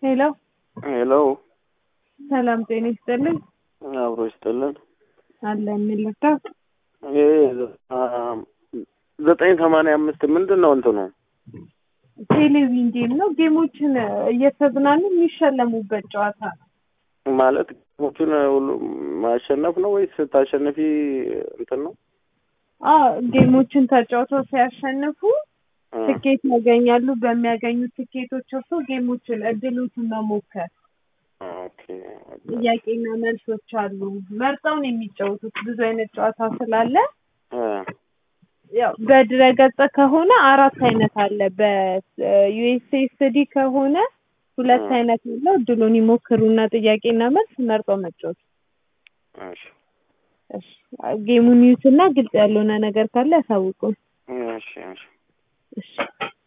ሄሎ ሄሎ ሰላም ጤና ይስጥልኝ። አብሮ ይስጥልን። አለ የሚልርዳው ይሄ ዘጠኝ ሰማንያ አምስት ምንድን ነው እንትኑ? ቴሌቪዥን ጌም ነው። ጌሞችን እየተዝናኑ የሚሸለሙበት ጨዋታ ነው። ማለት ጌሞቹን ሁሉ ማሸነፍ ነው ወይስ ስታሸንፊ እንትን ነው? አዎ ጌሞችን ተጫውተው ሲያሸንፉ ትኬት ያገኛሉ። በሚያገኙት ትኬቶች እርሶ ጌሞችን እድሎችን መሞከር ኦኬ ጥያቄና መልሶች አሉ። መርጠው ነው የሚጫወቱት። ብዙ አይነት ጨዋታ ስላለ እ ያው በድረገጽ ከሆነ አራት አይነት አለ። በዩኤስኤስዲ ከሆነ ሁለት አይነት አለው። እድሉን ይሞክሩና ጥያቄና መልስ መርጠው መጫወት። እሺ እሺ ጌሙን ይዩትና ግልጽ ያልሆነ ነገር ካለ ያሳውቁን። እሺ እሺ እሺ